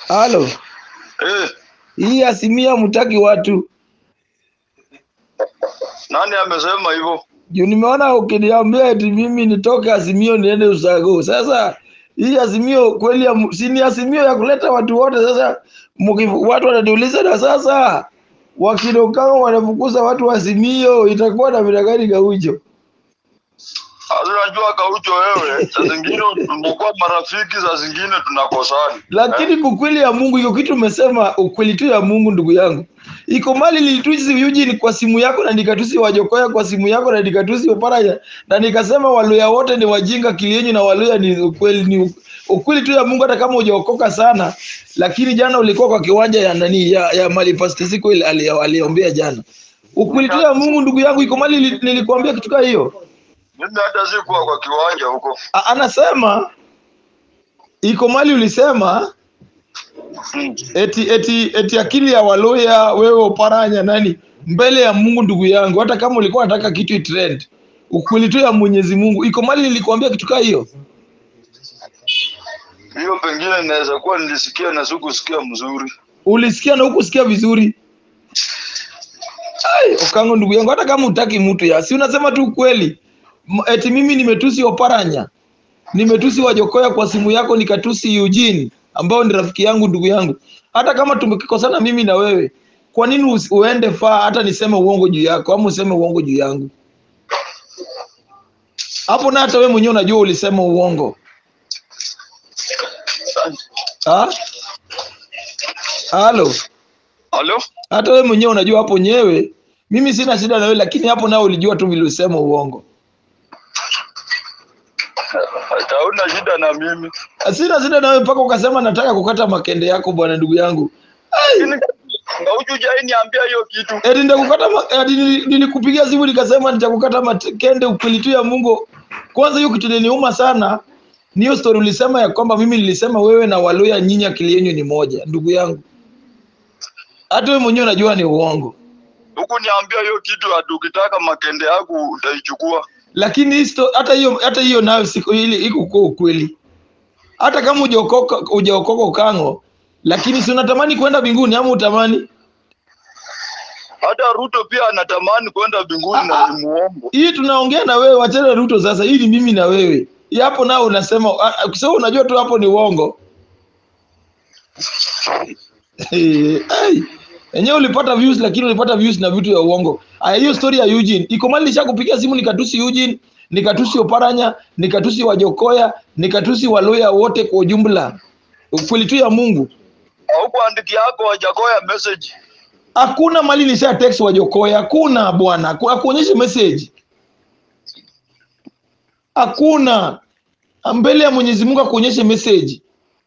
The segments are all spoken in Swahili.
Halo, Eh, hii Azimio mtaki watu nani amesema hivyo? juu nimeona ukiniambia eti mimi nitoke Azimio niende Usago. Sasa hii Azimio kweli ya, mu- si ni Azimio ya kuleta watu wote. Sasa muki- watu wananiuliza na sasa wakinokao wanafukuza watu wa Azimio, itakuwa na vile gani Gaucho? Sasa Unajua Kaucho wewe, saa zingine tunakuwa marafiki, saa zingine tunakosana. Lakini kukweli ya Mungu, iko kitu umesema, ukweli tu ya Mungu, ndugu yangu, iko mali nilitusi Eugene kwa simu yako na nikatusi Wajokoya kwa simu yako na nikatusi Oparanya na nikasema Waluya wote ni wajinga, Kilienyu na Waluya ni ukweli, ni ukweli tu ya Mungu, hata kama hujaokoka sana. Lakini jana ulikuwa kwa kiwanja ya nani ya, ya mali Pastor Siku ile ali- aliombea jana. Ukweli tu ya Mungu, ndugu yangu, iko mali nili- nilikuambia kitu kama hiyo. Mimi hata sikuwa kwa kiwanja huko. A- Anasema iko mali ulisema Mm. eti eti eti akili ya Waluya wewe Oparanya nani mbele ya Mungu ndugu yangu, hata kama ulikuwa unataka kitu itrend, ukweli tu ya Mwenyezi Mungu iko mali. Nilikwambia kitu kaa hiyo, Hiyo pengine naweza kuwa nilisikia na sikusikia mzuri. ulisikia na hukusikia vizuri. Ai, Okango ndugu yangu, hata kama utaki mtu ya si unasema tu ukweli. M- Eti mimi nimetusi Oparanya, nimetusi Wajokoya kwa simu yako, nikatusi Eugene ambao ni rafiki yangu, ndugu yangu. Hata kama tumekosana mimi na wewe, kwa nini usi- uende faa hata niseme uongo juu yako ama useme uongo juu yangu? Hapo na hata wewe mwenyewe unajua ulisema uongo. Ha? Halo. Halo? Hata wewe mwenyewe unajua hapo nyewe, mimi sina shida na wewe, lakini hapo nao ulijua tu vile ulisema uongo. Hata una shida na mimi. Sina shida na wewe mpaka ukasema nataka kukata makende yako, bwana ndugu yangu. Ai, Lakini Kaucho jai niambia hiyo kitu. eti nitakukata ma- eti nili- nilikupigia simu nikasema nitakukata makende, ukweli tu ya Mungu. Kwanza hiyo kitu iliniuma sana. Ni hiyo story ulisema ya kwamba mimi nilisema wewe na Waluya nyinyi akili yenu ni moja, ndugu yangu. Hata wewe mwenyewe unajua ni uongo. Huku niambia hiyo kitu ati ukitaka makende yako utaichukua. lakini hii sto- hata hiyo hata hiyo nayo siku ile iko kwa ukweli. Hata kama hujaokoka hujaokoka ukango, lakini si unatamani kwenda mbinguni ama utamani? Hata Ruto pia anatamani kwenda mbinguni na ni muongo. Hii tunaongea na wewe, wachana Ruto sasa. Hii ni mimi na wewe. Hii hapo nao unasema ah, ah, kwa sababu unajua tu hapo ni uongo. Ai. Enyewe ulipata views lakini ulipata views na vitu ya uongo. Aya, hiyo story ya Eugene. Iko mali nishakupigia simu nikatusi Eugene, nikatusi Oparanya, nikatusi Wajokoya, nikatusi Waluya wote kwa ujumla. Ukweli tu ya Mungu. Haukuandiki yako Wajakoya message. Hakuna mali nisha text Wajokoya, hakuna bwana. Haku- Hakuonyeshi message. Hakuna. Mbele ya Mwenyezi Mungu akuonyeshe message.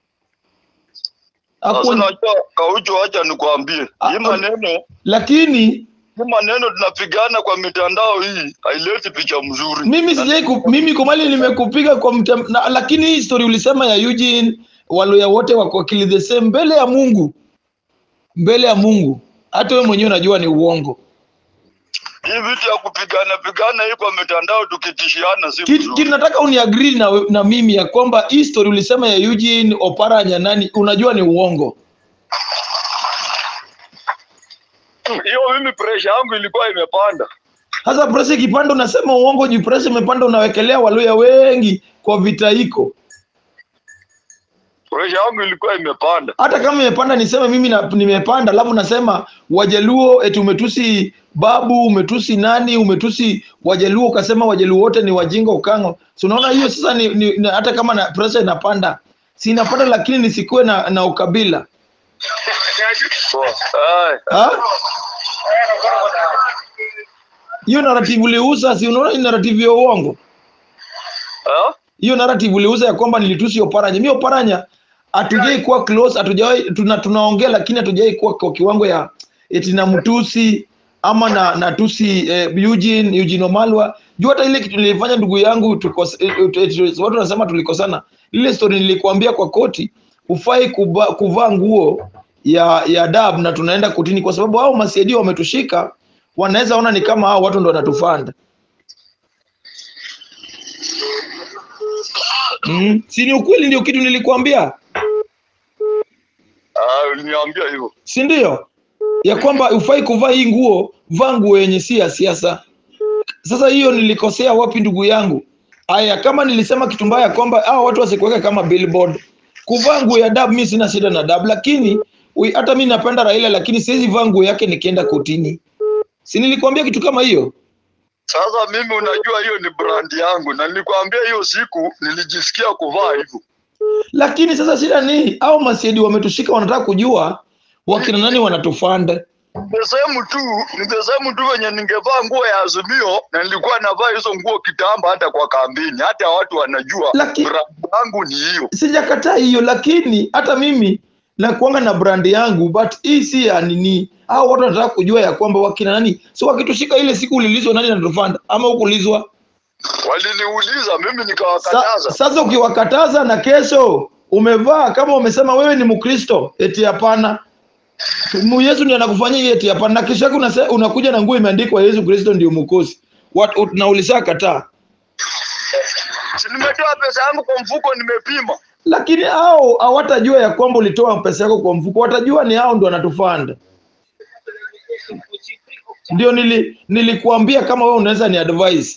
Sasa Hakuon... unajua Kaucho, acha nikwambie. Ah, Hii maneno Lakini hii maneno tunapigana kwa mitandao hii haileti picha mzuri. mimi sijai ku, mimi komali nimekupiga kwa mtem, na, lakini hii story ulisema ya Eugene Waluya wote wako akili the same mbele ya Mungu, mbele ya Mungu. Hata wewe mwenyewe unajua ni uongo. Hii vitu ya kupigana pigana hii kwa mitandao tukitishiana si Kitu mzuri. kitu nataka uniagree na, we- na mimi ya kwamba hii story ulisema ya Eugene Oparanya nani, unajua ni uongo. Hiyo mimi pressure yangu ilikuwa imepanda. Sasa pressure ikipanda unasema uongo, juu pressure imepanda unawekelea Waluya wengi kwa vita hiko. Pressure yangu ilikuwa imepanda. hata kama imepanda niseme mimi na, nimepanda alafu nasema wajaluo eti umetusi babu umetusi nani umetusi wajaluo ukasema wajaluo wote ni wajinga ukango so unaona hiyo sasa ni, ni, ni, hata kama na pressure inapanda si inapanda lakini nisikuwe na, na ukabila Poa. Ai. ha? hiyo narrative uliuza si unaona ni narrative ya uongo Ah? hiyo narrative uliuza ya kwamba nilitusi Oparanya. Mimi Oparanya hatujai kuwa close, hatujawahi tuna, tunaongea lakini hatujai kuwa kwa kiwango ya eti na mtusi ama na natusi eh, Eugene Eugene Omalwa. Juu hata ile kitu nilifanya ndugu yangu tukos, eh, eh, watu wanasema tulikosana. Ile story nilikuambia kwa koti, ufai kuba, kuvaa nguo ya ya dab na tunaenda kotini kwa sababu hao masaidio wametushika, wanaweza ona ni kama hao watu ndo wanatufanda. Mm. Si ni ukweli ndio kitu nilikwambia. uliniambia hivyo. si ndio? Ya kwamba ufai kuvaa hii nguo, vaa nguo yenye si ya siasa. Sasa hiyo nilikosea wapi ndugu yangu? Aya, kama nilisema kitu mbaya kwamba hao watu wasikuweke kama billboard. Kuvaa nguo ya dab, mimi sina shida na dab, lakini ui- hata mimi napenda Raila, lakini siwezi vaa nguo yake nikienda kotini. Si nilikwambia kitu kama hiyo? Sasa mimi unajua hiyo ni brand yangu, na nilikwambia hiyo siku nilijisikia kuvaa hivyo. Lakini sasa shida ni au masiedi wametushika, wanataka kujua wakina nani wanatufanda. The same tu, ni the same tu venye ningevaa nguo ya Azimio na nilikuwa navaa hizo nguo kitamba hata kwa kambini, hata watu wanajua Laki- brand yangu ni hiyo. Sijakataa hiyo, lakini hata mimi nakuanga na brand yangu, but hii si ya nini. Hao watu wanataka kujua ya kwamba wakina nani, so wakitushika ile siku ulilizwa nani anatufanda ama hukulizwa? Waliniuliza mimi Sa, nikawakataza. sasa ukiwakataza na kesho umevaa kama umesema wewe ni Mkristo, eti hapana, Mu- Yesu ndiye anakufanyia hiyo, eti hapana, na kesho yake unase- unakuja na nguo imeandikwa Yesu Kristo ndio mwokozi, Wat- ut- na ulishakataa. Si nimetoa pesa yangu kwa mfuko nimepima. Lakini hao hawatajua ya kwamba ulitoa pesa yako kwa mfuko, watajua ni hao ndio wanatufanda. Ndio nili, nilikuambia kama wewe unaweza ni advise.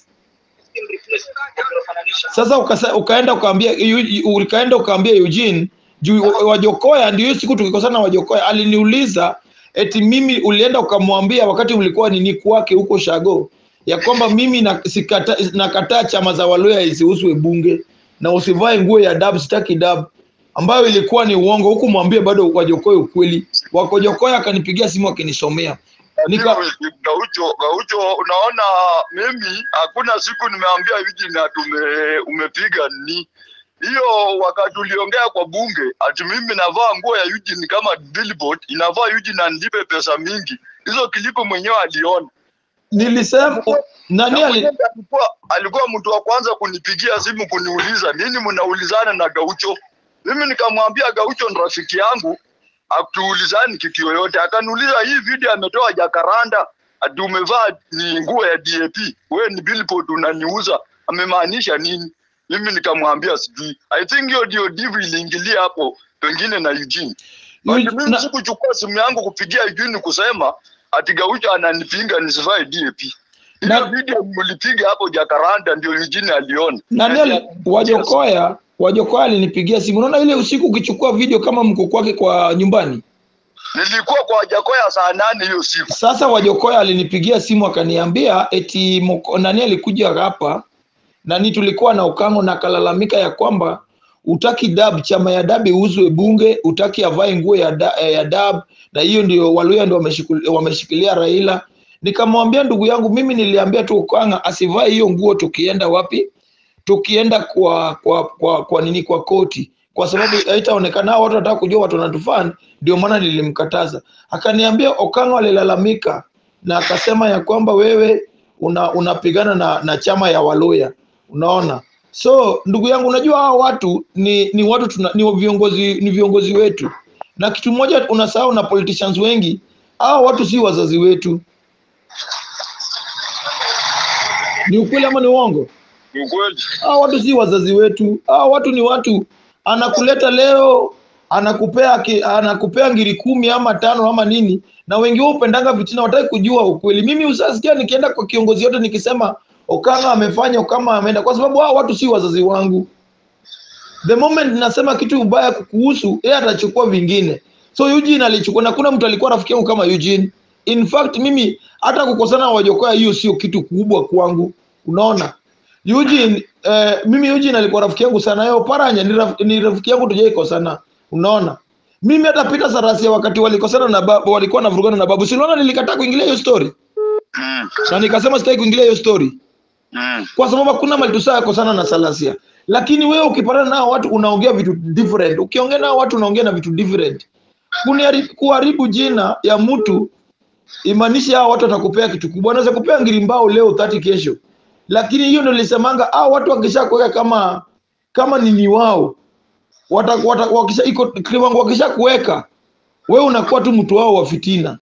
Sasa ukasa, ukaenda ukaambia yu- yu- ukaenda ukaambia Eugene juu Wajokoya, ndio hiyo siku tukikosana na Wajokoya aliniuliza eti mimi ulienda ukamwambia wakati mlikuwa nini kwake huko Shago ya kwamba mimi na, sikata, nakataa chama za Waluya isiuzwe bunge na usivae nguo ya dab, sitaki dab ambayo ilikuwa ni uongo, huku mwambie bado Wajokoya ukweli. Wakojokoya akanipigia simu akinisomea nika Mimi, Gaucho, Gaucho, unaona mimi hakuna siku nimeambia wiki na tume umepiga ni hiyo wakati uliongea kwa bunge ati mimi navaa nguo ya Eugene kama billboard inavaa Eugene na nilipe pesa mingi. Hizo kilipo mwenyewe aliona. nilisema nani Na ali, mwenyewe alikuwa alikuwa mtu wa kwanza kunipigia simu kuniuliza nini mnaulizana na Gaucho. Mimi nikamwambia Gaucho ni rafiki yangu, hatuulizani kitu yoyote. Akaniuliza hii video ametoa Jakaranda, ati umevaa ni nguo ya DAP, wewe ni billboard unaniuza, amemaanisha nini? Mimi nikamwambia sijui. I think hiyo ndio divu iliingilia hapo, pengine na Eugene. But Eugene- mimi na- sikuchukua simu yangu kupigia Eugene kusema ati Gaucho ananipinga nisivae DAP. Ile Na- video mlipiga hapo Jakaranda ndio Eugene aliona. nani ali, Wajokoya Wajokoya alinipigia simu. Unaona ile usiku ukichukua video kama mko kwake kwa nyumbani. Nilikuwa kwa Jakoya saa nane hiyo siku. Sasa Wajokoya alinipigia simu akaniambia eti moko, nani alikuja hapa nani, tulikuwa na Okango na akalalamika ya kwamba utaki dab, chama ya dab iuzwe bunge, utaki avae nguo ya, da, ya dab, na hiyo ndio Waluya ndio wameshikul- wameshikilia Raila. Nikamwambia ndugu yangu, mimi niliambia tu Okanga asivae hiyo nguo tukienda wapi, tukienda kwa kwa kwa, kwa nini kwa koti, kwa sababu haitaonekana hao watu wanataka kujua watu wanatufan, ndio maana nilimkataza. Akaniambia Okango alilalamika na akasema ya kwamba wewe una, unapigana na, na chama ya Waluya, unaona. So ndugu yangu, unajua hao watu ni ni watu tuna, ni viongozi ni viongozi wetu, na kitu moja unasahau na politicians wengi, hao watu si wazazi wetu. Ni ukweli ama ni uongo? Ni ukweli. Hao watu si wazazi wetu. Hao watu ni watu anakuleta leo anakupea ki, anakupea ngiri kumi ama tano ama nini, na wengi wao upendanga vitina, wataki kujua ukweli. Mimi usasikia nikienda kwa kiongozi yote nikisema Okanga amefanya Okama ameenda, kwa sababu hao watu si wazazi wangu. The moment nasema kitu ubaya kuhusu yeye, atachukua vingine. So Eugene alichukua, na kuna mtu alikuwa rafiki yangu kama Eugene. In fact mimi hata kukosana na Wajokoya hiyo sio kitu kubwa kwangu, unaona. Eugene eh, mimi Eugene alikuwa rafiki yangu sana, yeye Oparanya ni, raf, ni rafiki yangu tujaikosana, unaona. Mimi hata Peter Sarasia wakati walikosana na babu, walikuwa na vurugana na babu, si unaona nilikataa kuingilia hiyo story Mm. na nikasema sitaki kuingilia hiyo story Mm. kwa sababu hakuna mali tusaa kosana na Salasia. Lakini wewe ukipatana nao watu unaongea vitu different, ukiongea nao watu unaongea na vitu different. Kunihari- Kuharibu jina ya mtu imaanisha hao watu watakupea kitu kubwa, wanaweza kupea ngiri mbao leo 30 kesho, lakini hiyo ndio nilisemanga, hao watu wakisha kuweka kama kama nini wao wata, wata, wakisha iko kiwango wakisha kuweka wewe unakuwa tu mtu wao wa fitina.